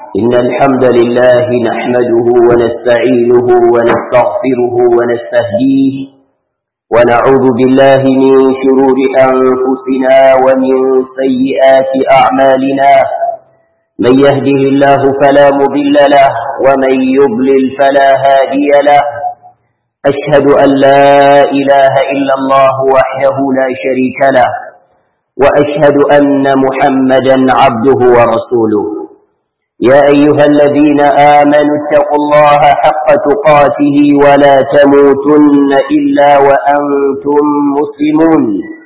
إن الحمد لله نحمده ونستعينه ونستغفره ونستهديه ونعوذ بالله من شرور أنفسنا ومن سيئات أعمالنا من يهده الله فلا مضل له ومن يضلل فلا هادي له أشهد أن لا إله إلا الله وحده لا شريك له وأشهد أن محمدا عبده ورسوله يا أيها الذين آمنوا اتقوا الله حق تقاته ولا تموتن إلا وأنتم مسلمون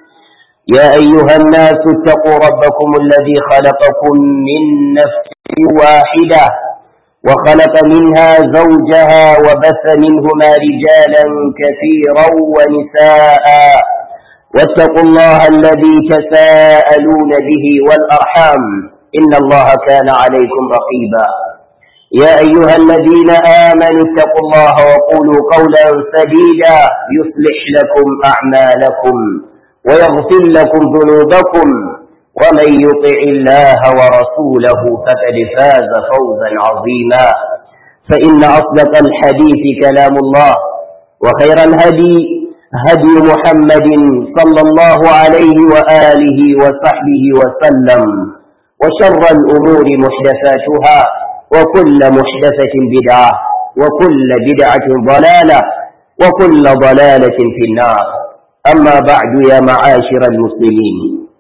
يا أيها الناس اتقوا ربكم الذي خلقكم من نفس واحدة وخلق منها زوجها وبث منهما رجالا كثيرا ونساء واتقوا الله الذي تساءلون به والأرحام إن الله كان عليكم رقيبا يا أيها الذين آمنوا اتقوا الله وقولوا قولا سديدا يصلح لكم أعمالكم ويغفر لكم ذنوبكم ومن يطع الله ورسوله فقد فاز فوزا عظيما فإن أصدق الحديث كلام الله وخير الهدي هدي محمد صلى الله عليه وآله وصحبه وسلم وشر الأمور محدثاتها وكل محدثة بدعة وكل بدعة ضلالة وكل ضلالة في النار أما بعد يا معاشر المسلمين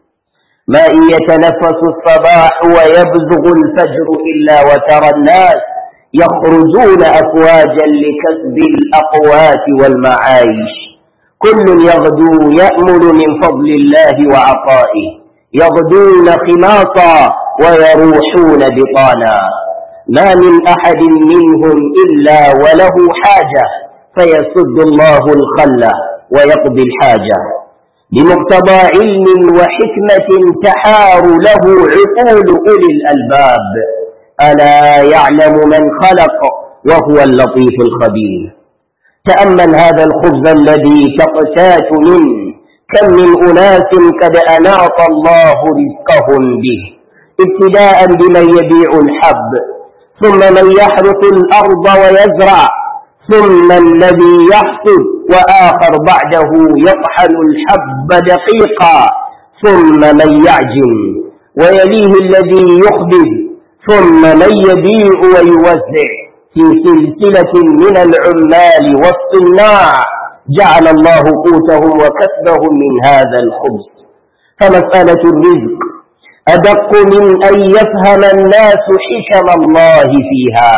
ما إن يتنفس الصباح ويبزغ الفجر إلا وترى الناس يخرجون أفواجا لكسب الأقوات والمعايش كل يغدو يأمل من فضل الله وعطائه يغدون خماصا ويروحون بطانا ما من أحد منهم إلا وله حاجة فيسد الله الخل ويقضي الحاجة بمقتضى علم وحكمة تحار له عقول أولي الألباب ألا يعلم من خلق وهو اللطيف الخبير تأمل هذا الخبز الذي تقتات منه كم من أناس قد أناط الله رزقهم به ابتداء بمن يبيع الحب ثم من يحرث الأرض ويزرع ثم الذي يحصد وآخر بعده يطحن الحب دقيقا ثم من يعجن ويليه الذي يخبز ثم من يبيع ويوزع في سلسلة من العمال والصناع جعل الله قوتهم وكسبهم من هذا الخبز فمسألة الرزق أدق من أن يفهم الناس حكم الله فيها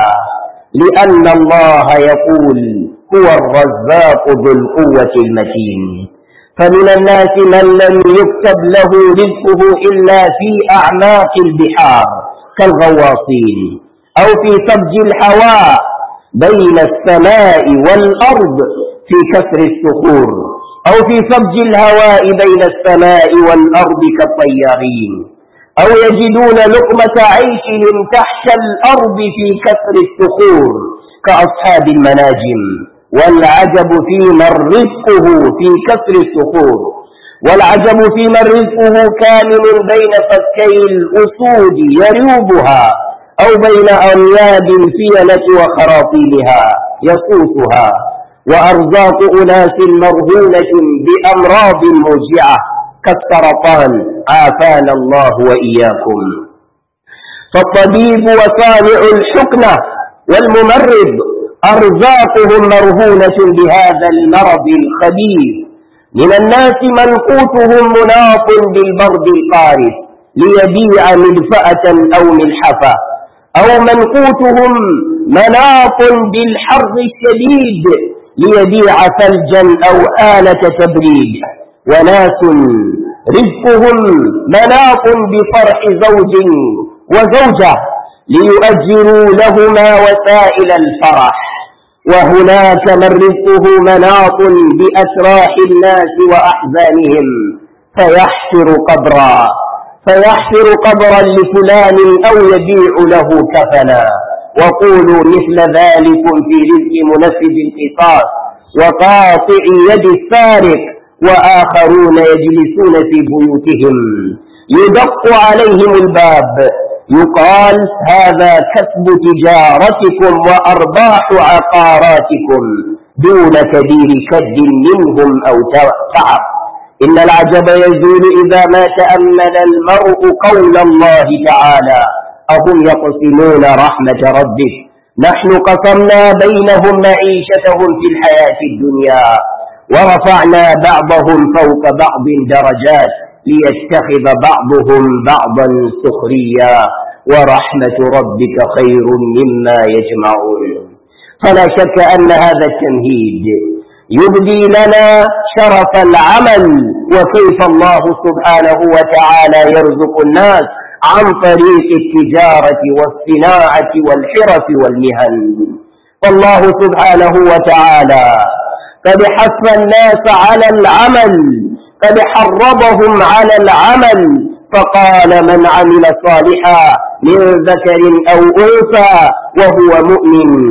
لأن الله يقول هو الرزاق ذو القوة المتين فمن الناس من لم يكتب له رزقه إلا في أعماق البحار كالغواصين أو في سبج الهواء بين السماء والأرض في كسر الصخور أو في سبج الهواء بين السماء والأرض كالطيارين أو يجدون لقمة عيشهم تحت الأرض في كسر الصخور كأصحاب المناجم والعجب في من رزقه في كسر الصخور والعجب في من رزقه كامل بين فكي الأسود يريبها أو بين أنياب الفيلة وخراطيمها يصوتها وأرزاق أناس مرهونة بأمراض موجعة كالسرطان عافانا الله وإياكم فالطبيب وصانع الحقنة والممرض أرزاقهم مرهونة بهذا المرض الخبيث من الناس من قوتهم مناط بالبرد القارس ليبيع ملفأة أو ملحفة أو من قوتهم مناط بالحر الشديد ليبيع ثلجا أو آلة تبريد وناس رزقهم مناط بفرح زوج وزوجة ليؤجروا لهما وسائل الفرح وهناك من رزقه مناط بأسراح الناس وأحزانهم فيحفر قبرا فيحفر قبرا لفلان أو يبيع له كفنا وقولوا مثل ذلك في رزق منفذ القصاص وقاطع يد السارق وآخرون يجلسون في بيوتهم يدق عليهم الباب يقال هذا كسب تجارتكم وأرباح عقاراتكم دون كبير كد منهم أو تعب إن العجب يزول إذا ما تأمل المرء قول الله تعالى أهم يقسمون رحمة ربك نحن قسمنا بينهم معيشتهم في الحياة الدنيا ورفعنا بعضهم فوق بعض درجات ليتخذ بعضهم بعضا سخريا ورحمة ربك خير مما يجمعون فلا شك أن هذا التمهيد يبدي لنا شرف العمل وكيف الله سبحانه وتعالى يرزق الناس عن طريق التجارة والصناعة والحرف والمهن فالله سبحانه وتعالى قد حث الناس على العمل قد حرضهم على العمل فقال من عمل صالحا من ذكر أو أنثى وهو مؤمن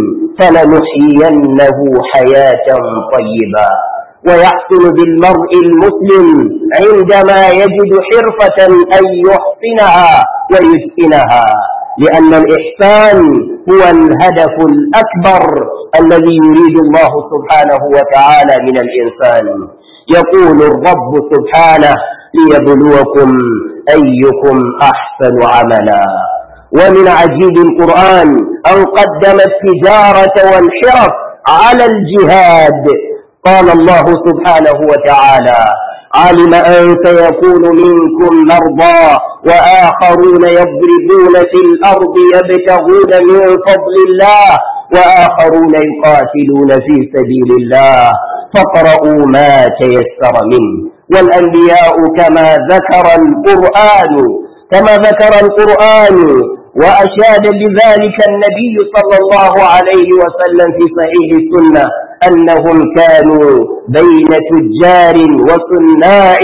فلنحيينه حياة طيبة ويحسن بالمرء المسلم عندما يجد حرفة أن يحسنها ويتقنها لأن الإحسان هو الهدف الأكبر الذي يريد الله سبحانه وتعالى من الإنسان يقول الرب سبحانه ليبلوكم أيكم أحسن عملا ومن عجيب القرآن أن قدم التجارة والحرف على الجهاد قال الله سبحانه وتعالى علم أن سيكون منكم مرضى وآخرون يضربون في الأرض يبتغون من فضل الله وآخرون يقاتلون في سبيل الله فاقرؤوا ما تيسر منه والأنبياء كما ذكر القرآن كما ذكر القرآن وأشاد بذلك النبي صلى الله عليه وسلم في صحيح السنة أنهم كانوا بين تجار وصناع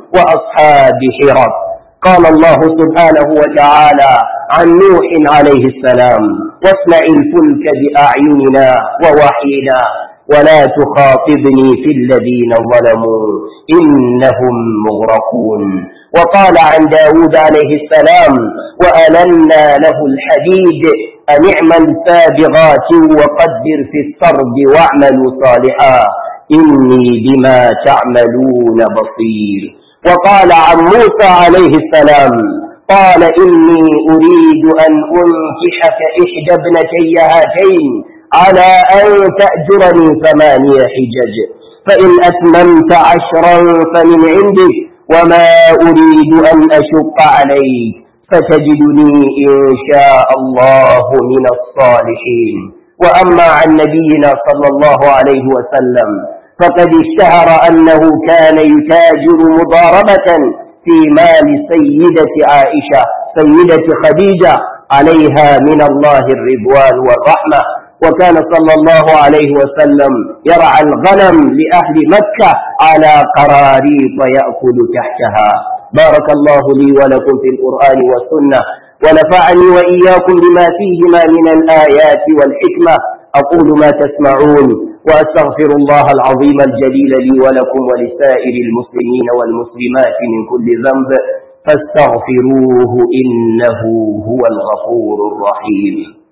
وأصحاب حرف قال الله سبحانه وتعالى عن نوح عليه السلام واصنع الفلك بأعيننا ووحينا ولا تخاطبني في الذين ظلموا إنهم مغرقون وقال عن داود عليه السلام وألنا له الحديد أن اعمل سابغات وقدر في السرد واعملوا صالحا إني بما تعملون بصير وقال عن موسى عليه السلام قال إني أريد أن أنكحك إحدى ابنتي هاتين على أن تأجرني ثمانية حجج فإن أتممت عشرا فمن عندك وما أريد أن أشق عليك فتجدني إن شاء الله من الصالحين وأما عن نبينا صلى الله عليه وسلم فقد اشتهر أنه كان يتاجر مضاربة في مال سيدة عائشة سيدة خديجة عليها من الله الرضوان والرحمة وكان صلى الله عليه وسلم يرعى الغنم لأهل مكة على قراريط يأكل تحتها بارك الله لي ولكم في القرآن والسنة ونفعني وإياكم بما فيهما من الآيات والحكمة أقول ما تسمعون وأستغفر الله العظيم الجليل لي ولكم ولسائر المسلمين والمسلمات من كل ذنب فاستغفروه إنه هو الغفور الرحيم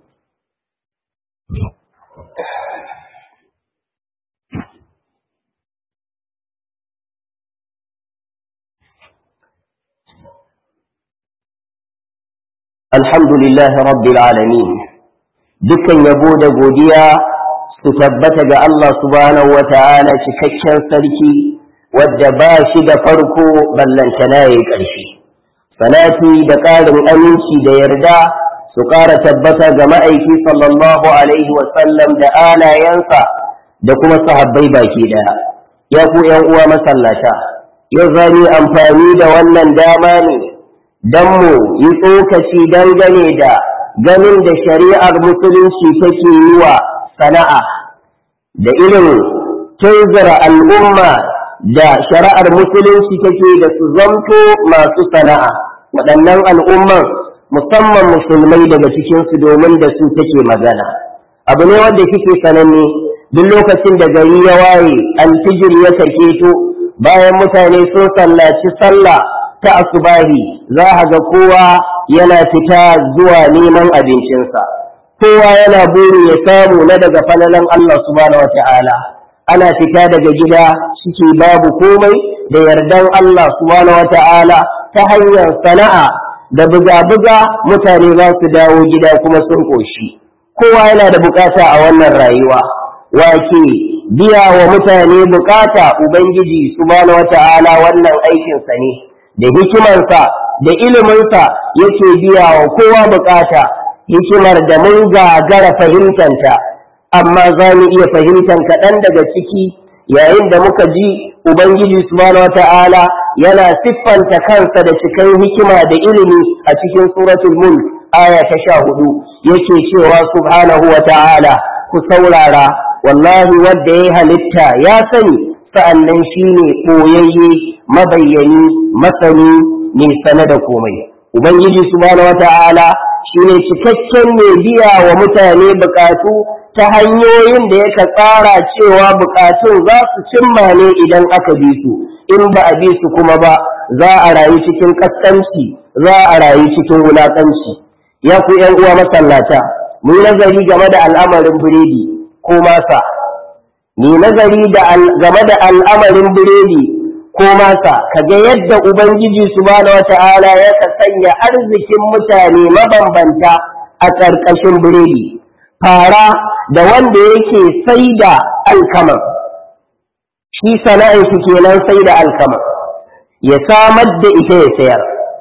الحمد لله رب العالمين dukkan yabo da godiya su tabbata ga Allah subhanahu wa ta'ala cikakken sarki wadda ba shi da farko ballantana ya ƙarshe salati da ƙarin aminci da yarda su ƙara tabbata ga ma'aiki sallallahu alaihi wasallam da alayensa da kuma sahabbai baki ɗaya ya ku ‘yan uwa masallata yau zani amfani da wannan dama ne don mu yi tsokaci dangane da ganin da shari'ar musulunci take yi wa sana'a da irin tunzura al'umma da shari'ar musulunci take da su zamto masu sana'a waɗannan al'umman musamman musulmai daga cikinsu domin da su take magana abu ne wanda kike sananne duk lokacin da gari ya waye alfijir ya sake to bayan mutane sun sallaci sallah ta asubahi za a ga kowa yana fita zuwa neman abincinsa kowa yana burin ya samu na daga falalan Allah subhanahu wata'ala ana fita daga gida suke babu komai da yardan Allah subhanahu wata'ala ta hanyar sana'a da buga-buga mutane za su dawo gida kuma sun koshi kowa yana da bukata a wannan rayuwa wake biya wa mutane bukata ubangiji subhanahu wata'ala wannan aikinsa ne da hikimarsa da iliminsa yake biya wa kowa bukata hikimar da mun gagara fahimtanta amma za mu iya fahimtar kaɗan daga ciki yayin da muka ji ubangiji subhanahu wata'ala yana siffanta kansa da cikin hikima da ilimi a cikin suratul mulk aya ta sha hudu yake cewa subhanahu wata'ala ku saurara wallahi wadda ya halitta ya sani sa'annan shine ɓoyayye mabayyani masani mai sane da komai ubangiji subhanahu wata'ala shine cikakken mai biya wa mutane bukatu ta hanyoyin da yaka tsara cewa bukatun za su cimma ne idan aka bi su in ba a bi su kuma ba za a rayu cikin kaskanci za a rayu cikin wulakanci ya ku yan uwa masallata mu yi nazari game da al'amarin biredi ko masa mu nazari game da al'amarin biredi ko masa kaga yadda ubangiji subhanahu wata'ala ya sanya arzikin mutane mabambanta a ƙarƙashin biredi fara da wanda yake sai da alkama shi sana'ar shi kenan sai da alkama ya samar da ita ya sayar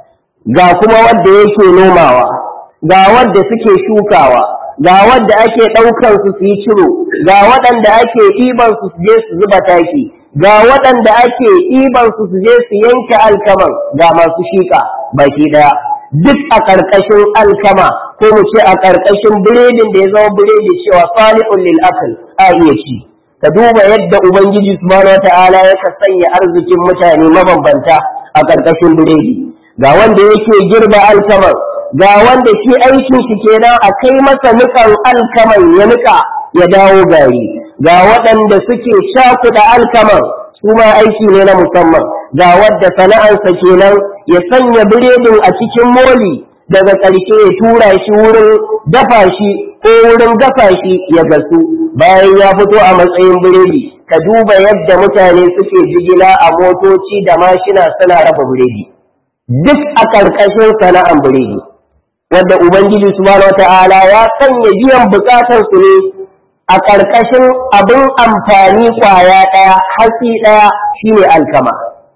ga kuma wanda yake nomawa ga wanda suke shukawa ga wanda ake ɗaukar su su yi ciro ga waɗanda ake ɗiban su su je su zuba taki ga waɗanda ake ɗiban su su je su yanke alkaman ga masu shiƙa baki ɗaya duk a ƙarƙashin alkama ko mu ce a ƙarƙashin biredin da ya zama biredi cewa salihun lil akal a iya ci ka duba yadda ubangiji subhanahu wata'ala ya ka sanya arzikin mutane mabambanta a ƙarƙashin biredi ga wanda yake girba alkaman ga wanda shi aikin shi kenan a kai masa nikan alkaman ya nika ya dawo gari ga waɗanda suke shakuɗa alkaman su ma aiki ne na musamman ga wadda sana'arsa kenan ya sanya biredin a cikin moli daga ƙarshe ya tura shi wurin dafa shi ko wurin gafa shi ya gasu bayan ya fito a matsayin biredi ka duba yadda mutane suke jigila a motoci da mashina suna rafa biredi duk a ƙarƙashin sana'an biredi wadda ubangiji subhanahu wata'ala ya sanya biyan bukatar su ne a ƙarƙashin abin amfani kwaya ɗaya hatsi ɗaya shine alkama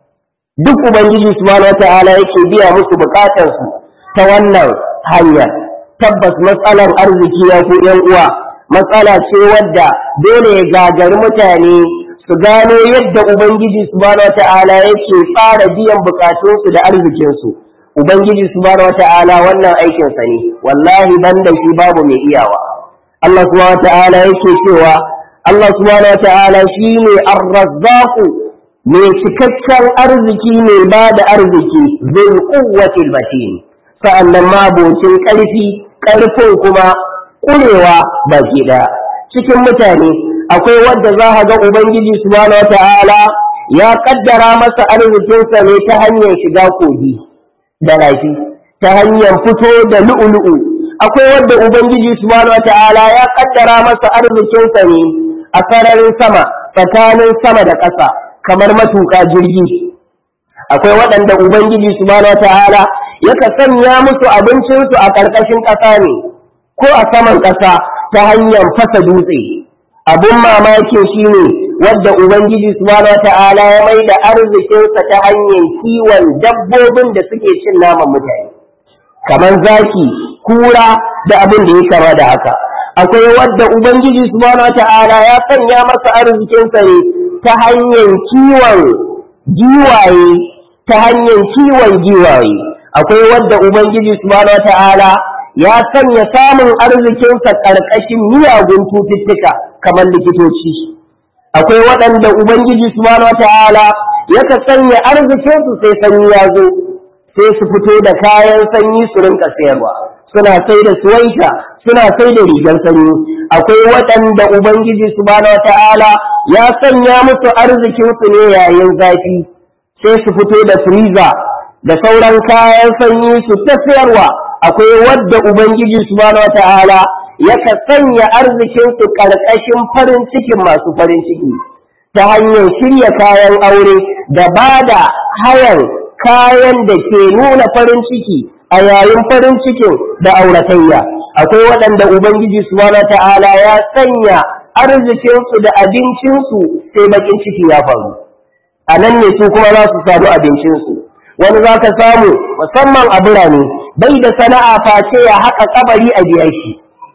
duk ubangiji subhanahu wata'ala yake biya musu bukatarsu ta wannan hanyar tabbas matsalar arziki ya ku yan uwa matsala ce wadda dole ya gagari mutane su gano yadda ubangiji subhanahu wata'ala yake fara biyan bukatunsu da arzikinsu ubangiji subhanahu wata'ala wannan aikinsa ne wallahi banda shi babu mai iyawa Allah subhanahu wata'ala yake cewa Allah subhanahu wata'ala shine ar-razzaqu mai cikakken arziki mai ba da arziki zai kuwatil matin sa'annan mabocin ƙarfi ƙarfin kuma ƙurewa baki ɗaya cikin mutane akwai wadda za ga ubangiji subhanahu wata'ala ya kaddara masa arzikinsa ne ta hanyar shiga kogi da rafi ta hanyar fito da lu'ulu'u akwai wadda ubangiji subhanahu wata'ala ya kaddara masa arzikinsa ne a sararin sama tsakanin sama da ƙasa kamar matuƙa jirgi akwai waɗanda ubangiji subhanahu wata'ala yaka sanya musu abincinsu a ƙarƙashin ƙasa ne ko a saman ƙasa ta hanyar fasa dutse abun mamaki shine wadda ubangiji subhanahu wata'ala ya mai da arzikinsa ta hanyar kiwon dabbobin da suke cin naman mutane kamar zaki kura da abin da ya kama da haka akwai wadda ubangiji subhanahu wata'ala ya sanya masa arzikinsa ne ta hanyar kiwon giwaye ta hanyar kiwon giwaye akwai wadda ubangiji subhanahu wata'ala ya sanya samun arzikinsa ƙarƙashin miyagun cututtuka kamar likitoci akwai waɗanda ubangiji subhanahu wata'ala yaka sanya arzikinsu sai sanyi ya zo sai su fito da kayan sanyi su rinka sayarwa suna sai da suwaita suna sai da rigar sanyi akwai waɗanda ubangiji subhanahu wata'ala ya sanya musu arzikinsu ne yayin zafi sai su fito da freezer da sauran kayan sanyi su ta sayarwa akwai wadda ubangiji subhanahu wata'ala yaka sanya arzikinsu ƙarƙashin farin cikin masu farin ciki ta hanyar shirya kayan aure da ba da hayan kayan da ke nuna farin ciki a yayin farin cikin da auratayya akwai waɗanda ubangiji subhanahu ta'ala ya sanya arzikinsu da abincinsu sai bakin ciki ya faru a nan ne su kuma za su samu abincinsu wani za ka samu musamman a birane bai da sana'a face ya haƙa kabari a biya shi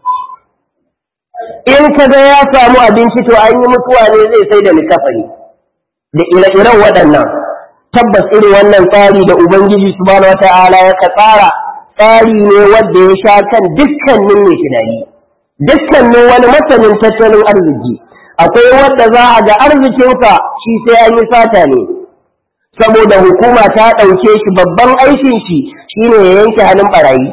in ka ga ya samu abinci to an yi mutuwa ne zai sai da likafani da ire-iren waɗannan tabbas irin wannan tsari da ubangiji subhanahu wata'ala ya ka tsara tsari ne wanda ya sha kan dukkanin mai tunani dukkanin wani masanin tattalin arziki akwai wanda za a ga arzikinsa shi sai an yi sata ne saboda hukuma ta ɗauke shi babban aikin shi shine ya yanke hannun barayi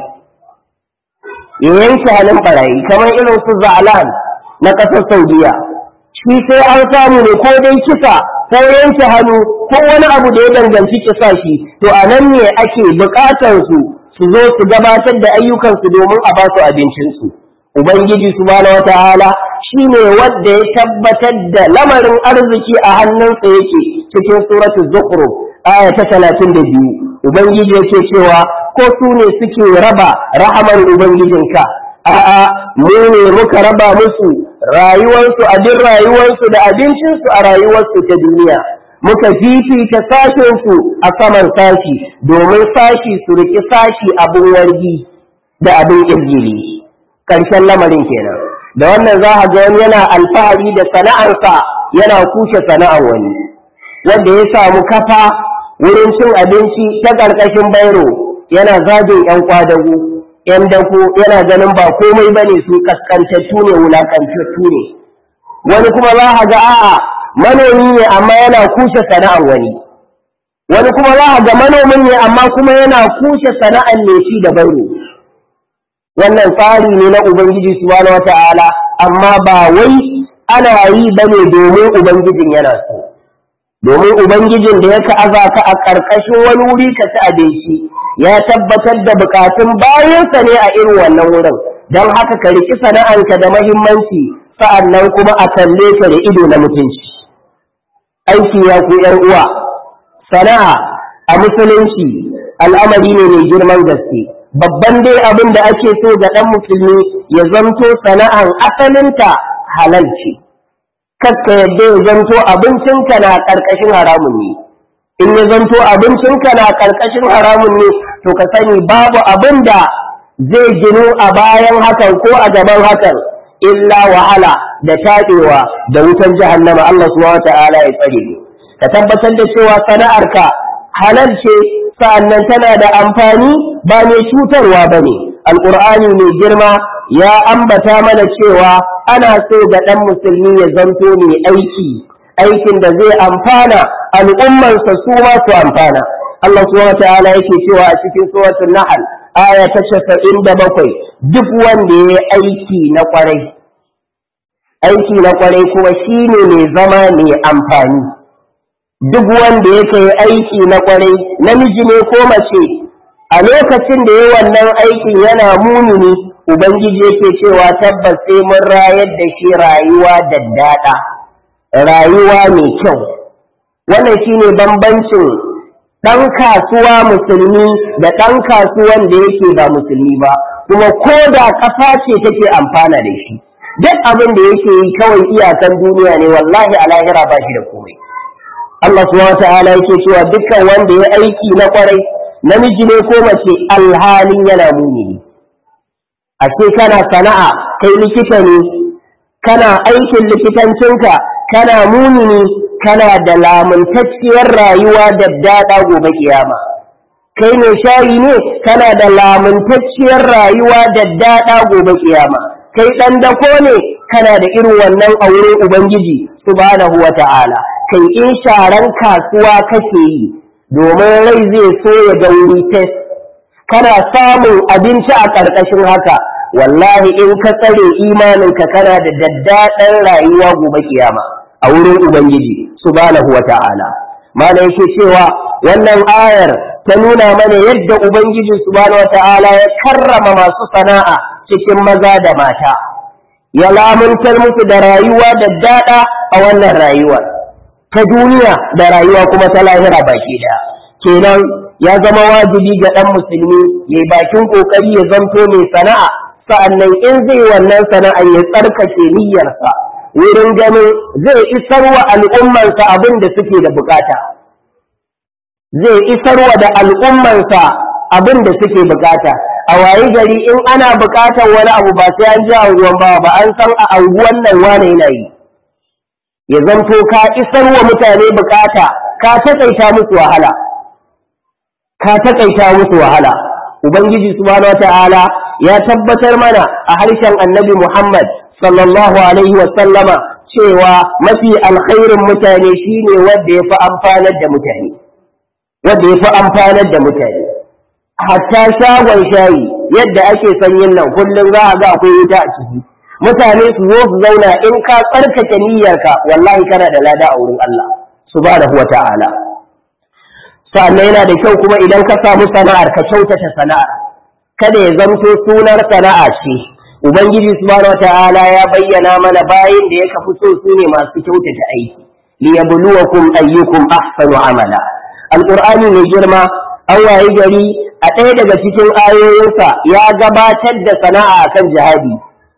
ya yanke hannun barayi kamar irin su za'alan na ƙasar saudiya shi sai an samu ne ko dai kisa ko yanke hannu ko wani abu da ya danganci kisa shi to a nan ne ake buƙatar su su zo su gabatar da ayyukansu domin a ba su abincinsu ubangiji subhanahu wataala shine wanda ya tabbatar da lamarin arziki a hannunsa yake cikin suratul zukhruf aya ta 32 ubangiji yake cewa ko su ne suke raba rahamar ubangijinka a'a mu ne muka raba musu rayuwarsu abin rayuwarsu da abincinsu a rayuwarsu ta duniya muka fifita sashensu a saman sashi domin sashi su riki sashi abin wargi da abin ƙirgiri ƙarshen lamarin kenan da wannan za a ga wani yana alfahari da sana'arsa yana kushe sana'ar wani wanda ya samu kafa wurin cin abinci ta ƙarƙashin bairo yana zagin 'yan kwadago 'yan dako yana ganin ba komai ba ne su kaskantattu ne wulakantattu ne wani kuma za a ga a'a manomi ne amma yana kushe sana'ar wani wani kuma za a ga manomin ne amma kuma yana kushe sana'ar ne shi da bairo wannan tsari ne na ubangiji subhanahu wata'ala amma ba wai ana yi bane domin ubangijin yana so domin ubangijin da ya aza ka a ƙarƙashin wani wuri ka ci abinci ya tabbatar da bukatun bayansa ne a irin wannan wurin don haka ka riki sana'anka da mahimmanci sa'annan kuma a kalle ka da ido na mutunci aiki ya ku ‘yan uwa sana'a a musulunci al'amari ne mai girman gaske babban dai abin da ake so ga ɗan musulmi ya zanto sana'an asalinta halal ce kakka yadda ya zanto abincinka na ƙarƙashin haramun ne in ya zanto abincinka na ƙarƙashin haramun ne to ka sani babu abin da zai ginu a bayan hakan ko a gaban hakan illa wahala da taɗewa da wutan jahannama Allah subhanahu wata'ala ya tsare ni ka tabbatar da cewa sana'arka halal ce sa'annan tana da amfani ba mai cutarwa ba ne alƙur'ani mai girma ya ambata mana cewa ana so ga ɗan musulmi ya zanto mai aiki aikin da zai amfana al'ummarsa su ma su amfana Allah subhanahu ta'ala yake cewa a cikin suratul nahl aya ta 97 duk wanda ya aiki na kwarai aiki na kwarai kuma shine mai zama mai amfani duk wanda yake aiki na kwarai namiji ne ko mace a lokacin da ya wannan aikin yana munini ubangiji yake cewa tabbas sai mun rayar da shi rayuwa daddada rayuwa mai kyau wannan shine bambancin ɗan kasuwa musulmi da ɗan kasuwan da yake ba musulmi ba kuma ko da ƙasa ce take amfana da shi duk abin da yake yi kawai iyakan duniya ne wallahi a lahira ba shi da komai Allah subhanahu ta'ala yake cewa dukkan wanda ya aiki na kwarai namiji ne ko mace alhalin yana mumini a ce kana sana'a kai likita ne kana aikin likitancinka kana mumini kana da lamuntacciyar rayuwa da daɗa gobe kiyama kai ne shayi ne kana da lamuntacciyar rayuwa da daɗa gobe kiyama kai ɗan dako ne kana da irin wannan a wurin ubangiji subhanahu wa ta'ala kai in sharan kasuwa kake yi domin rai zai so ya ga wuri test kana samun abinci a ƙarƙashin haka wallahi in ka tsare imaninka kana da daddaɗan rayuwa gobe kiyama a wurin ubangiji subhanahu wa ta'ala mana yake cewa wannan ayar ta nuna mana yadda ubangiji subhanahu wata'ala ya karrama masu sana'a cikin maza da mata ya lamuntar musu da rayuwa da daɗa a wannan rayuwar ta duniya da rayuwa kuma ta lahira baki ɗaya kenan ya zama wajibi ga ɗan musulmi ya yi bakin ƙoƙari ya zanto mai sana'a sa'annan in zai wannan sana'ar ya tsarkake niyyarsa wurin ganin zai isar wa al'ummansa abin da suke da bukata zai isar wa da al'ummansa abin da suke bukata a wayi gari in ana bukatar wani abu ba sai an ji anguwan ba ba an san a anguwan nan wane yana yi ya zanto ka isar wa mutane bukata ka taƙaita musu wahala ka taƙaita musu wahala ubangiji subhanahu wata'ala ya tabbatar mana a harshen annabi muhammad sallallahu alaihi wa sallama cewa mafi alkhairin mutane shine wanda ya fi amfanar da mutane wanda ya fi amfanar da mutane hatta shagon shayi yadda ake sanyin nan kullum za a ga akwai wuta a ciki mutane su zo su zauna in ka tsarkake niyyarka wallahi kana da lada a wurin Allah subhanahu wa ta'ala sannan yana da kyau kuma idan ka samu sana'ar ka kyautata sana'ar kada ya zamto sunar sana'a ce ubangiji subhanahu wa ta'ala ya bayyana mana bayin da ya kafi so su ne masu kyautata aiki liyabluwakum ayyukum ahsanu amala alqur'ani mai girma an wayi gari a ɗaya daga cikin ayoyinsa ya gabatar da sana'a kan jihadi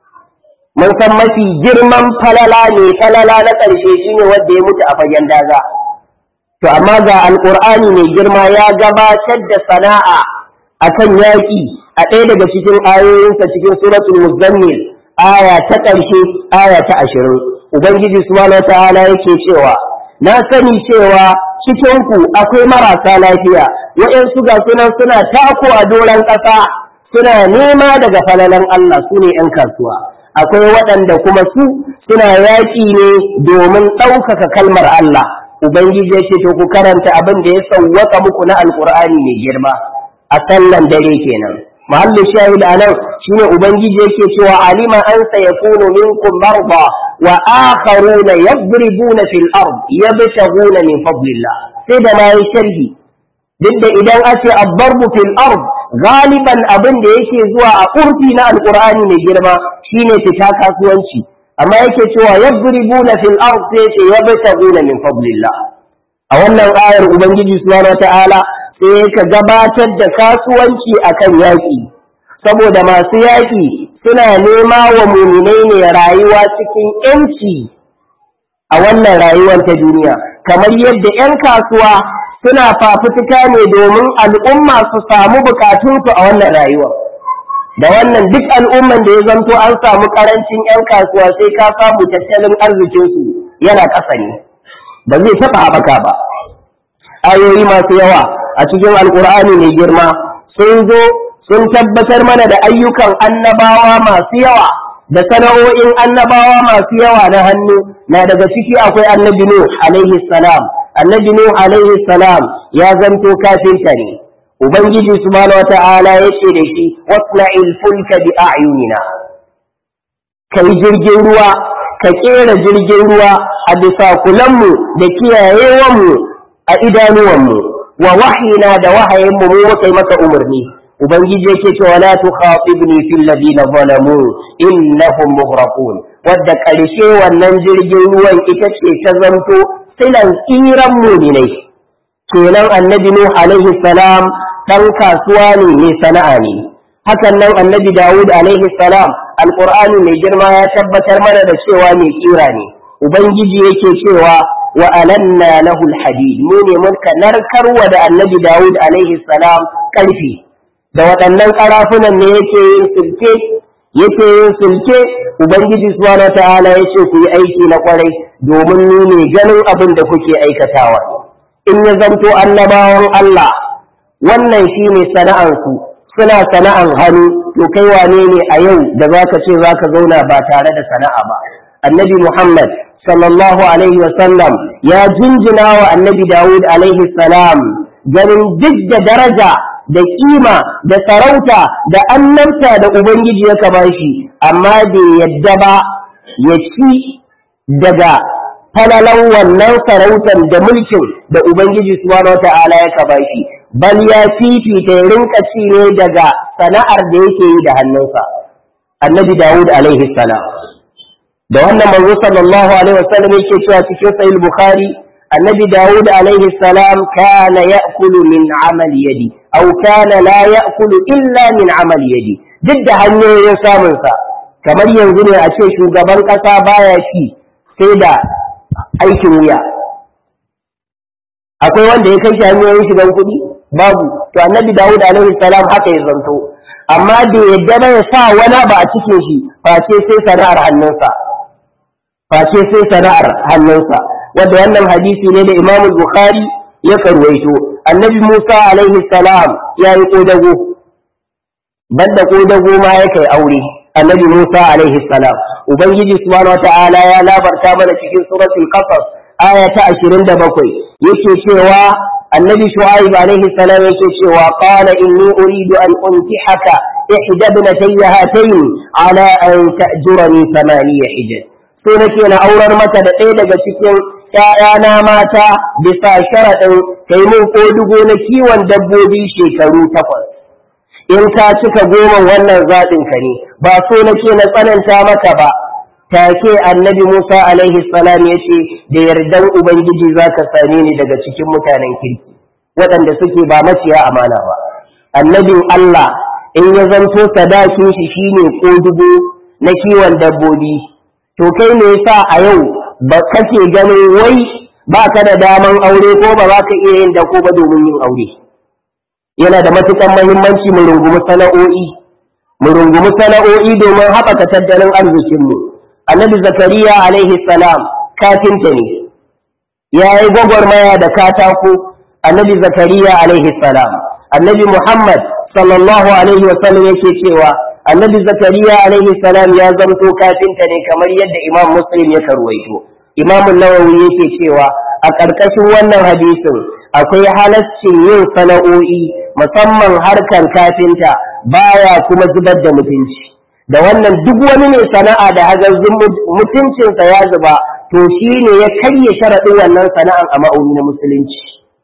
mun san mafi girman falala ne falala na ƙarshe shine wanda ya mutu a fagen daga to amma ga alƙur'ani mai girma ya gabatar da sana'a akan yaƙi a ɗaya daga cikin ayoyinsa cikin suratul muzammil aya ta ƙarshe aya ta ashirin ubangiji subhanahu wataala yake cewa na sani cewa cikinku akwai marasa lafiya waɗansu ga sunan suna tako a doron ƙasa suna nema daga falalan Allah su ne ‘yan kasuwa akwai waɗanda kuma su suna yaƙi ne domin ɗaukaka kalmar Allah Ubangiji ya ce to ku karanta abin da ya sauwaka muku na alƙur'ani mai girma a sallan dare kenan mahallu shahid a nan shine ubangiji yake cewa alima an sayakunu minkum marda wa akharuna yadribuna fil ard yabtaghuna min fadlillah sai da ma yi sharhi duk da idan ace abdarbu fil ard galiban abin da yake zuwa a urfi na alqur'ani mai girma shine fita kasuwanci amma yake cewa yadribuna fil ard sai ce yabtaghuna min fadlillah a wannan ayar ubangiji subhanahu wataala sai ka gabatar da kasuwanci akan yaƙi saboda masu yaƙi suna nema wa muminai ne rayuwa cikin ‘yanci a wannan rayuwar ta duniya kamar yadda ‘yan kasuwa suna fafutuka ne domin al'umma su samu bukatunsu a wannan rayuwar da wannan duk al'umman da ya zanto an samu ƙarancin ‘yan kasuwa sai ka samu tattalin arzikinsu yana ƙasa ne ba zai taɓa haɓaka ba ayoyi masu yawa a cikin alkur'ani mai girma sun zo sun tabbatar mana da ayyukan annabawa masu yawa da sana'o'in annabawa masu yawa na hannu na daga ciki akwai annabi nuh alaihi salam annabi nuh alaihi salam ya zanto kafinta ne ubangiji subhanahu wata'ala ya ce da shi wasna'il fulka bi a'yunina kai jirgin ruwa ka kera jirgin ruwa a bisa kulanmu da kiyayewanmu a idanuwanmu wa wahina da wahayinmu mu muka yi maka umarni ubangiji yake cewa la tukhatibni fil ladina zalamu innahum mughraqun wadda karshe wannan jirgin ruwan ita ce ta zanto silan tsiran muminai kenan annabi nuh alaihi salam dan kasuwa ne mai sana'a ne hakan nan annabi dawud alaihi salam alqur'ani mai girma ya tabbatar mana da cewa mai tsira ne ubangiji yake cewa wa alanna lahu alhadid mu ne muka narkarwa da annabi Dawud alaihi salam karfi da waɗannan karafunan ne yake yin sulke yake yin sulke ubangiji subhanahu ta'ala yace ku yi aiki na kwarai domin ni ne ganin abin da kuke aikatawa in ya zanto annabawan Allah wannan shine sana'ansu suna sana'an hannu to kai wane ne a yau da zaka ce zaka zauna ba tare da sana'a ba annabi Muhammad sallallahu alaihi wasallam ya jinjina wa annabi Dawud alaihi salam ganin duk da daraja da kima da sarauta da annabta da Ubangiji ya kaba shi amma bai yadda ba ya ci daga falalan wannan sarautar da mulkin da ubangiji subhanahu wata'ala ya kaba shi bal ya fifita ya rinka ci ne daga sana'ar da yake yi da hannunsa annabi dawud alaihi salam da wannan manzo sallallahu alaihi wasallam yake cewa cikin sahih bukhari annabi dawud alaihi salam kana ya'kulu min amali yadi aw kana la ya'kulu illa min amali yadi duk da hanyoyin samun sa kamar yanzu ne a ce shugaban kasa baya shi sai da aikin wuya akwai wanda ya kai shi hanyoyin shigan kuɗi babu to annabi dawud alaihi salam haka ya zanto amma da yadda bai sa wani ba a cikin shi face sai sana'ar hannunsa face sai sana'ar hannunsa wanda wannan hadisi ne da Imam Bukhari ya karwaito annabi Musa alaihi salam ya yi kodago banda kodago ma ya kai aure annabi Musa alaihi salam ubangiji subhanahu wataala ya labarta mana cikin suratul qasas aya ta 27 yake cewa annabi shu'aib alaihi salam yake cewa qala inni uridu an untihaka ihda ibnatayya hatayn ala an ta'jurani thamaniya hijaj so nake na aurar mata da ɗaya daga cikin ‘ya'yana mata bisa sharaɗin kai mun kodugo na kiwon dabbobi shekaru takwas. In ka cika goma wannan zaɓin ka ne, ba so nake na tsananta maka ba, take annabi Musa alaihi salam ya ce da yardan Ubangiji za ka same ni daga cikin mutanen kirki, waɗanda suke ba maciya amana ba. Annabin Allah in ya zanto sadakin shi shine kodugo na kiwon dabbobi, to kai ne yasa a yau ba kake ganin wai ba ka da daman aure ko ba za ka iya yin dako ba domin yin aure yana da matukan mahimmanci mu rungumi sana'o'i mu rungumi sana'o'i domin haɓaka tattalin arzikinmu annabi zakariya alaihi salam kafinta ne ya yi gwagwarmaya da katako annabi zakariya alaihi salam annabi muhammad sallallahu alaihi wasallam yake cewa annabi zakariya alaihi salam ya zamto kafinta ne kamar yadda imam muslim ya karwaito imam nawawi yake cewa a ƙarƙashin wannan hadisin akwai halaccin yin sana'o'i musamman harkar kafinta baya kuma zubar da mutunci da wannan duk wani mai sana'a da hagazzin mutuncinsa ya zuba to shi ne ya karya sharaɗin wannan sana'an a ma'auni na musulunci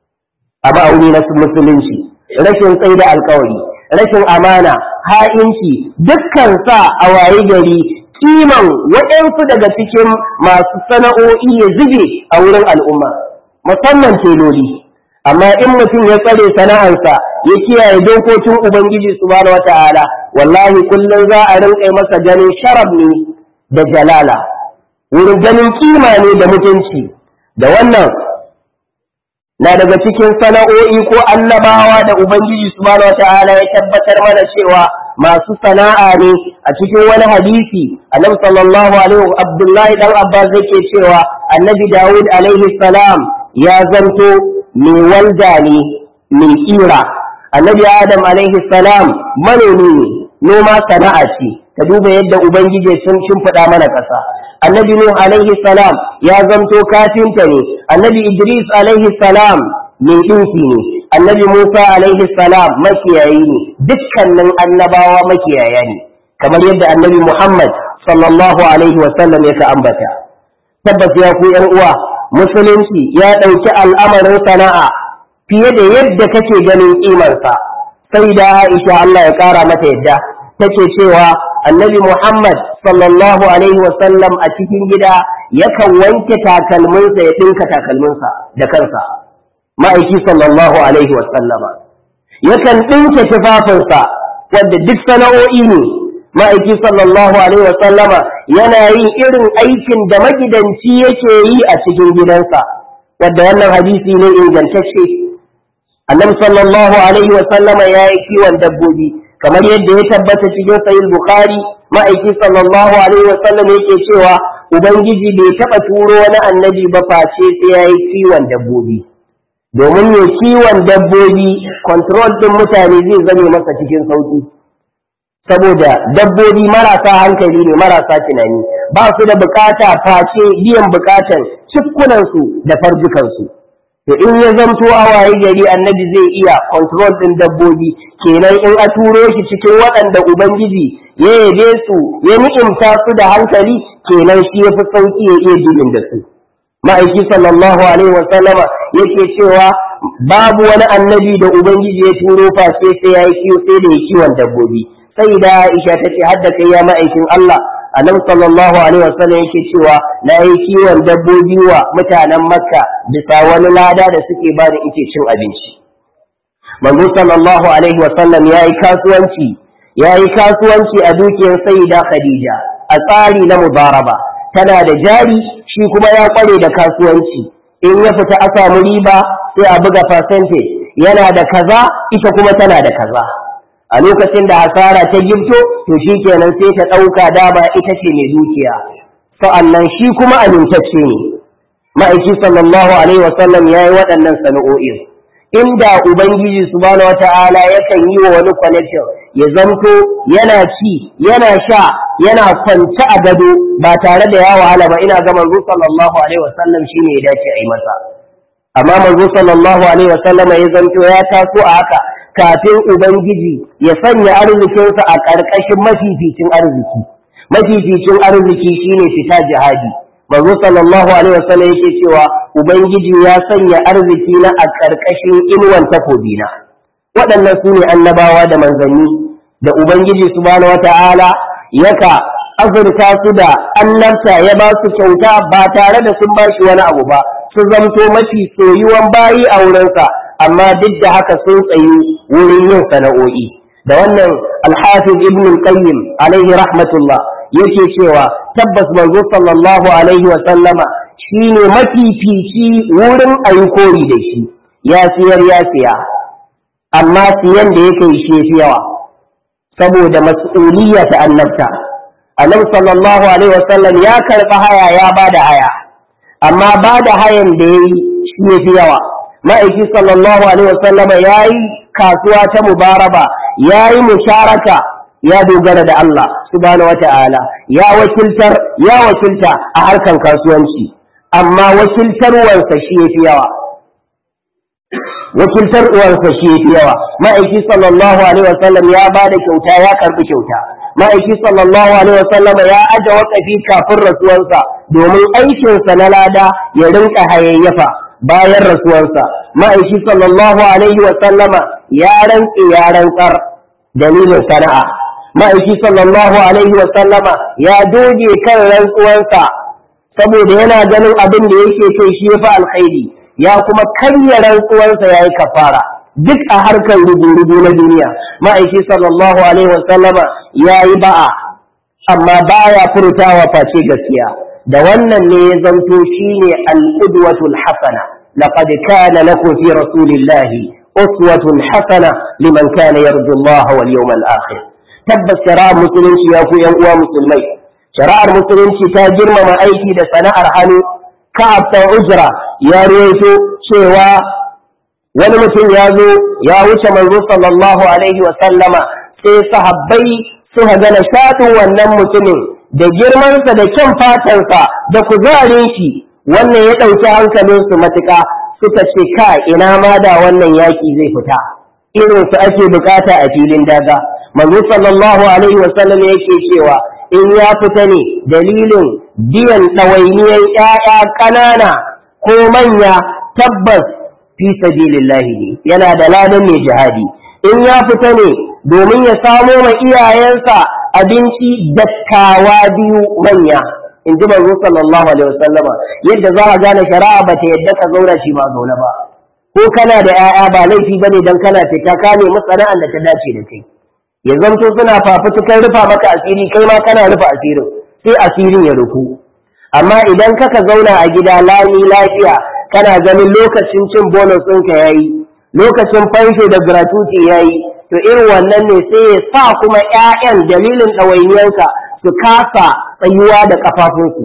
a ma'auni na musulunci rashin tsaida alkawari rashin amana ha'inci dukkan sa a waye gari kiman waɗansu daga cikin masu sana'o'i ya zube a wurin al'umma musamman teloli amma in mutum ya tsare sana'arsa ya kiyaye dokokin ubangiji subhanahu wata'ala wallahi kullum za a rinƙa masa ganin sharaf ne da jalala wurin ganin kima ne da mutunci da wannan na daga cikin sana'o'i ko annabawa da ubangiji subhanahu wata'ala ya tabbatar mana cewa masu sana'a ne a cikin wani hadisi annabi sallallahu alaihi abdullahi dan abbas yake cewa annabi dawud alaihi salam ya zanto mai walda ne mai kira annabi adam alaihi salam manomi ne noma sana'a ce ka duba yadda ubangiji sun shimfiɗa mana ƙasa annabi nuh alaihi salam ya zanto kafinta ne annabi idris alaihi salam mai ɗinki ne annabi musa alaihi salam makiyayi ne dukkanin annabawa makiyaya ne kamar yadda annabi muhammad sallallahu alaihi wasallam ya ka ambata tabbas ya ku yan uwa musulunci ya ɗauki al'amarin sana'a fiye da yadda kake ganin ƙimarsa sai da aisha allah ya ƙara mata yadda take cewa annabi Muhammad sallallahu alaihi wasallam a cikin gida yakan wanke takalminsa ya ɗinka takalminsa da kansa ma'aiki sallallahu alaihi wasallama yakan ɗinke tufafinsa wadda duk sana'o'i ne ma'aiki sallallahu alaihi wasallama yana yin irin aikin da magidanci yake yi a cikin gidansa wadda wannan hadisi ne ingantacce annabi sallallahu alaihi wasallama ya yi kiwon dabbobi kamar yadda ya tabbata cikin sahih bukhari ma'aiki sallallahu alaihi wa sallam yake cewa ubangiji bai taba turo wani annabi ba face sai yayi kiwon dabbobi domin ne kiwon dabbobi control din mutane zai zame masa cikin sauki saboda dabbobi marasa hankali ne marasa tunani ba su da bukata face biyan bukatan cikkunansu da farjukansu to in ya zamto a waye gari annabi zai iya control din dabbobi kenan in a turo shi cikin waɗanda ubangiji ya yabe su ya ni'imta su da hankali kenan shi ya fi sauki ya iya dilin da su ma'aiki sallallahu alaihi wa sallama yake cewa babu wani annabi da ubangiji ya turo face sai ya yi kiwo sai da ya kiwon dabbobi sai da Aisha ta ce hadda kai ya ma'aikin Allah annabi sallallahu alaihi wasallam yake cewa na yi kiwon dabbobi wa mutanen Makka bisa wani lada da suke ba da ike cin abinci manzo sallallahu alaihi wasallam ya yi kasuwanci ya yi kasuwanci a dukiyar sayyida Khadija a tsari na mubaraba tana da jari shi kuma ya kware da kasuwanci in ya fita a samu riba sai a buga percentage yana da kaza ita kuma tana da kaza a lokacin da hasara ta gifto to shi kenan sai ta ɗauka dama ita ce mai dukiya sa'annan shi kuma amintacce ne ma'aiki sallallahu alaihi wasallam ya yi waɗannan sana'o'in inda ubangiji subhanahu wata'ala yakan yi wa wani connection ya zanto yana ci yana sha yana kwance a gado ba tare da ya wahala ba ina ga manzo sallallahu alaihi wasallam shine ya dace a yi masa amma manzo sallallahu alaihi wasallam ya zanto ya taso a haka kafin ubangiji ya sanya arzikinsa a ƙarƙashin mafificin arziki mafificin arziki shine fita jihadi manzo sallallahu alaihi wasallam yake cewa ubangiji ya sanya arziki na a ƙarƙashin inuwan takobina waɗannan su ne annabawa da manzanni da ubangiji subhanahu wata'ala yaka azurta su da annabta ya ba su kyauta ba tare da sun ba shi wani abu ba su zamto mafi soyuwan bayi a wurinsa amma duk da haka sun tsayi wurin yin sana'o'i da wannan alhafiz ibn al-qayyim alaihi rahmatullah yake cewa tabbas manzo sallallahu alaihi wa sallama shine mafifici wurin ayi koyi da shi ya siyar ya siya amma siyan da yake shi fi yawa saboda mas'uliyya ta annabta annabi sallallahu alaihi wa sallam ya karba haya ya bada haya amma bada hayan da yayi shi ya fi yawa ma'aiki sallallahu alaihi wa sallama yayi kasuwa ta mubaraba yayi musharaka ya dogara da Allah subhanahu wata'ala ya wakiltar ya wakilta a harkan kasuwanci amma wakiltarwarsa shi yafi yawa wakiltarwarsa shi yafi yawa ma'aiki sallallahu alaihi wasallam ya ba da kyauta ya karbi kyauta ma'aiki sallallahu alaihi wasallam ya aje wakafi kafin rasuwarsa domin aikinsa na lada ya rinka hayayyafa bayan rasuwarsa ma'aiki sallallahu alaihi wasallama ya rantse ya rantsar dalilin sana'a ma'aiki sallallahu alaihi wa sallama ya doge kan rantsuwansa saboda yana ganin abin da yake kai shi yafi alkhairi ya kuma karya rantsuwansa ya yi kafara duk a harkar rubu-rubu na duniya ma'aiki sallallahu alaihi wa sallama ya yi ba'a amma baya furtawa face gaskiya da wannan ne ya zanto shine al-qudwatul hasana laqad kana lakum fi rasulillahi uswatun hasana liman kana yarju Allah wal yawmal akhir tabbas shari'ar musulunci ya ku yan uwa musulmai shari'ar musulunci ta girmama aiki da sana'ar hannu ka'ab ta ujra ya rawaito cewa wani mutum ya zo ya wuce manzo sallallahu alaihi wa sallama sai sahabbai suka ga nishaɗin wannan mutumin da girmansa da kyan fatansa da kuzarin shi wannan ya ɗauki hankalinsu matuƙa suka ce ka ina ma da wannan yaƙi zai fita irin su ake bukata a filin daga manzo sallallahu alaihi wasallam yake cewa in ya fita ne dalilin biyan ɗawainiyar ƴaƴa ƙanana ko manya tabbas fi sabilillahi ne yana da ladan mai jihadi in ya fita ne domin ya samo ma iyayensa abinci dattawa biyu manya in ji manzo sallallahu alaihi wasallam yadda za a gane shari'a ba ta yadda ka zauna shi ba zaune ba ko kana da 'ya'ya ba laifi bane dan kana fita ka nemi sana'ar da ta dace da kai ya zanto suna fafutukar rufa maka asiri kai ma kana rufa asirin sai asirin ya rufu amma idan kaka zauna a gida lami lafiya kana ganin lokacin cin bonus ɗinka ya yi lokacin fansho da gratuity ya yi to irin wannan ne sai ya sa kuma 'ya'yan dalilin ɗawainiyarka su kasa tsayuwa da ƙafafunsu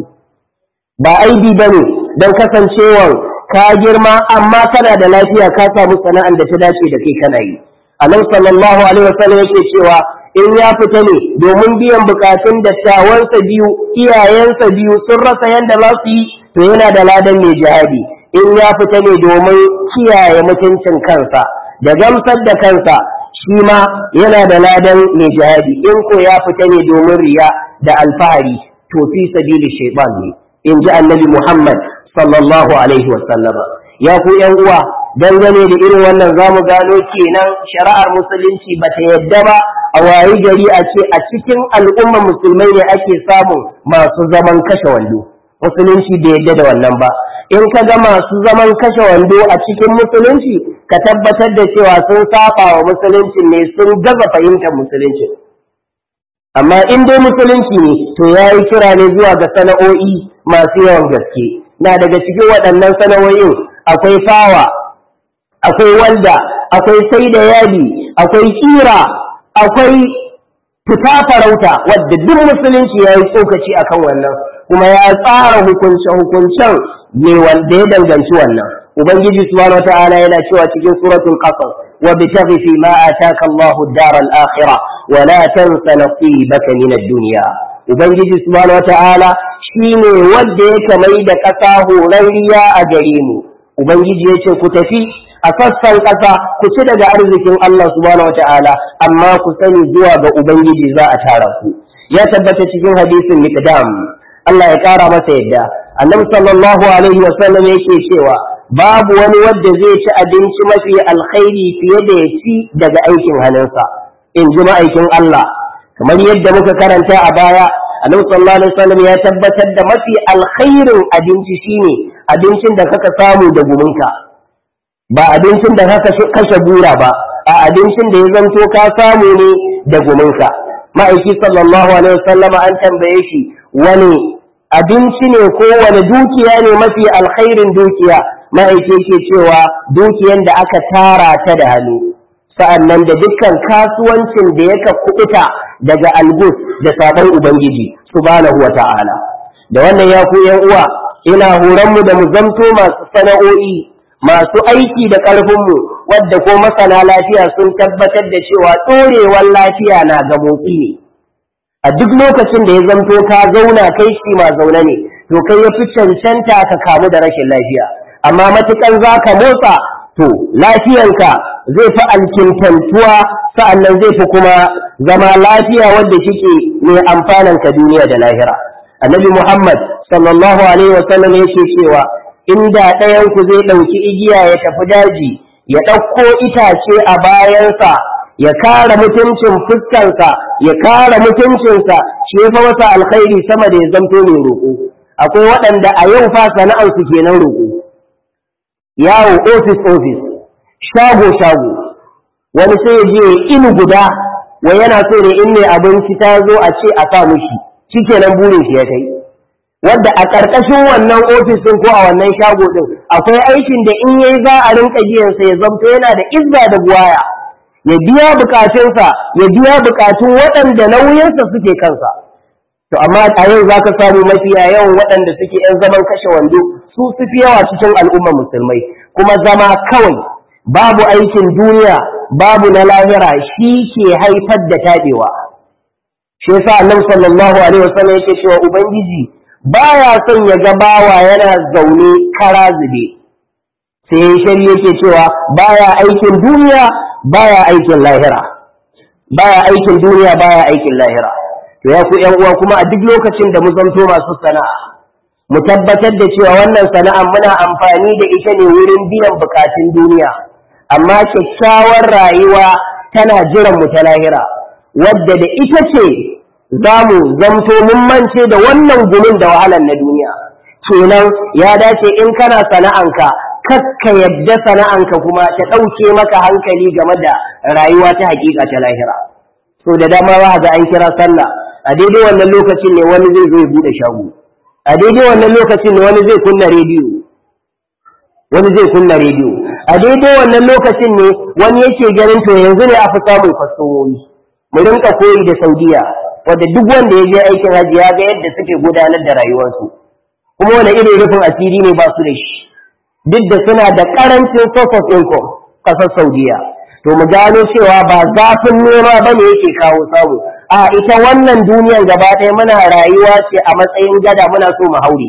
ba aibi ba ne don kasancewar ka girma amma kana da lafiya ka samu sana'ar da ta dace da kai kana yi annabi sallallahu alaihi wasallam yake cewa in ya fita ne domin biyan bukatun dattawansa biyu iyayensa biyu sun rasa yadda za su yi to yana da ladan mai jihadi in ya fita ne domin kiyaye mutuncin kansa da gamsar da kansa shi ma yana da ladan mai jihadi in ko ya fita ne domin riya da alfahari to fi sabili shaitan ne in ji annabi muhammad sallallahu alaihi wa sallama ya ku yan uwa dangane da irin wannan zamu gano kenan shari'ar musulunci bata yadda ba a wayi gari a ce a cikin al'ummar musulmai ne ake samun masu zaman kashe wando musulunci bai yadda da wannan ba in ka ga masu zaman kashe wando a cikin musulunci ka tabbatar da cewa sun saba wa musulunci ne sun gaza fahimtar musulunci amma in dai musulunci ne to ya yi kira ne zuwa ga sana'o'i masu yawan gaske na daga cikin waɗannan sana'o'in akwai fawa akwai walda akwai sai da yadi akwai kira akwai fita farauta wadda duk musulunci ya yi tsokaci akan wannan kuma ya tsara hukunce-hukuncen ne wanda ya danganci wannan ubangiji subhanahu wata'ala yana cewa cikin suratul qasas wa bitaghi fi ma ataka Allahu ad-dar al-akhirah wa la tansa nasibaka min ad-dunya ubangiji subhanahu wata'ala shine wanda ya mai da kasa horarriya a gare mu ubangiji yace ku tafi a sassan ƙasa ku ci daga arzikin Allah subhanahu wata'ala amma ku sani zuwa ga ubangiji za a tara ku ya tabbata cikin hadisin miqdam Allah ya ƙara masa yadda annabi sallallahu alaihi wa sallam yake cewa babu wani wanda zai ci abinci mafi alkhairi fiye da ya ci daga aikin hannunsa in ji ma'aikin Allah kamar yadda muka karanta a baya annabi sallallahu alaihi wasallam ya tabbatar da mafi alkhairin abinci shine abincin da kaka samu da guminka ba abincin da kaka kashe bura ba a abincin da ya zanto ka samu ne da guminka ma'aiki sallallahu alaihi wasallam an tambaye shi wani abinci ne ko wani dukiya ne mafi alkhairin dukiya ma'aiki ke cewa dukiyan da aka tara ta da hannu sa'annan da dukkan kasuwancin da yaka kuɓuta daga algus da sabon ubangiji subhanahu wa ta'ala da wannan ya ku yan uwa ina horon mu da mu zamto masu sana'o'i masu aiki da ƙarfinmu wadda ko masana lafiya sun tabbatar da cewa ɗorewar lafiya na ga motsi ne a duk lokacin da ya zamto ka zauna kai shi ma zaune ne to kai ya fi cancanta ka kamu da rashin lafiya amma matukan za ka motsa to lafiyanka zai fi alkintantuwa sa'annan zai fi kuma zama lafiya wadda kike mai amfanan ka duniya da lahira annabi muhammad sallallahu alaihi wasallam yake cewa inda ɗayan ku zai ɗauki igiya ya tafi daji ya ɗauko itace a bayansa ya kare mutuncin fuskansa ya kare mutuncinsa shi ya fa masa alkhairi sama da ya zamto mai roƙo akwai waɗanda a yau fa sana'arsu kenan roƙo yawo ofis ofis shago shago wani sai ya je inu guda wai yana so ne in mai abinci ta zo a ce a sa mushi shikenan burin shi ya kai wadda a ƙarƙashin wannan ofis ɗin ko a wannan shago ɗin akwai aikin da in yayi za a rinka biyansa ya zamto yana da izza da buwaya ya biya bukatunsa ya biya bukatun waɗanda nauyinsa suke kansa to amma a yau za ka samu mafiya yawan waɗanda suke ‘yan zaman kashe wando su su fi yawa cikin al'ummar musulmai kuma zama kawai babu aikin duniya babu na lahira shi ke haifar da taɓewa shi yasa annabi sallallahu alaihi wasallam yake cewa ubangiji baya son ya ga bawa yana zaune kara zube sai shari yake cewa baya aikin duniya baya aikin lahira baya aikin duniya baya aikin lahira to ya ku uwa kuma a duk lokacin da mu zanto masu sana'a mu tabbatar da cewa wannan sana'a muna amfani da ita ne wurin biyan bukatun duniya amma kyakkyawar rayuwa tana jiran mu ta lahira wadda da ita ce za mu zamto mun mance da wannan gumin da wahalar na duniya kenan ya dace in kana sana'anka kakka yadda sana'anka kuma ta ɗauke maka hankali game da rayuwa ta hakika ta lahira so da dama za ga an kira sallah a daidai wannan lokacin ne wani zai zo ya bude shago a daidai wannan lokacin ne wani zai kunna rediyo wani zai kunna rediyo a daidai wannan lokacin ne wani yake ganin to yanzu ne a fi samun kwastomomi mu rinka koyi da saudiya wadda duk wanda ya je aikin hajji ya ga yadda suke gudanar da rayuwarsu kuma wani irin rufin asiri ne ba su da shi duk da suna da karancin source of income kasar saudiya to mu gano cewa ba zafin nema ba ne yake kawo samu a ita wannan duniyar gaba ɗaya muna rayuwa ce a matsayin gada muna so mu haure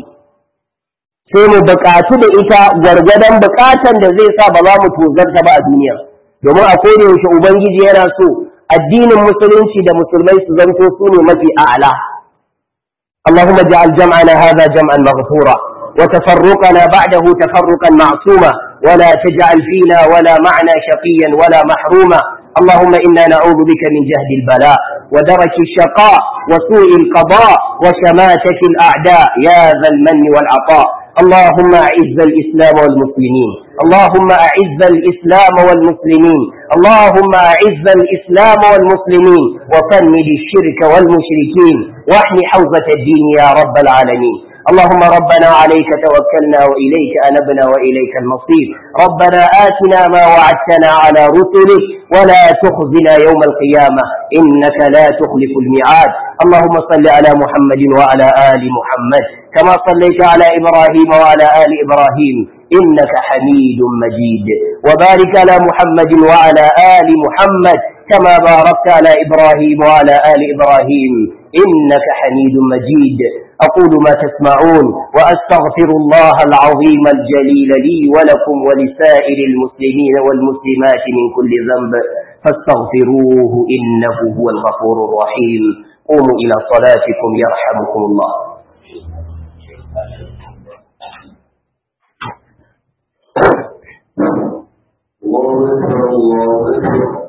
sai mu buƙatu da ita gwargwadon buƙatan da zai sa ba za mu tozarta ba a duniya domin a koda yaushe ubangiji yana so addinin musulunci da musulmai su zanto su ne mafi a'ala اللهم اجعل جمعنا هذا جمعا مغفورا وتفرقنا بعده تفرقا معصوما ولا تجعل فينا ولا معنا شقيا ولا محروما اللهم إنا نعوذ بك من جهد البلاء ودرك الشقاء وسوء القضاء وشماتة الأعداء يا ذا المن والعطاء اللهم أعز الإسلام والمسلمين اللهم أعز الإسلام والمسلمين اللهم أعز الإسلام والمسلمين وفند الشرك والمشركين واحمي حوزة الدين يا رب العالمين اللهم ربنا عليك توكلنا وإليك أنبنا وإليك المصير ربنا آتنا ما وعدتنا على رسلك ولا تخزنا يوم القيامة إنك لا تخلف الميعاد اللهم صل على محمد وعلى آل محمد كما صليت على إبراهيم وعلى آل إبراهيم إنك حميد مجيد وبارك على محمد وعلى آل محمد كما باركت على إبراهيم وعلى آل إبراهيم إنك حميد مجيد أقول ما تسمعون وأستغفر الله العظيم الجليل لي ولكم ولسائر المسلمين والمسلمات من كل ذنب فاستغفروه إنه هو الغفور الرحيم قوموا إلى صلاتكم يرحمكم الله الله أكبر الله أكبر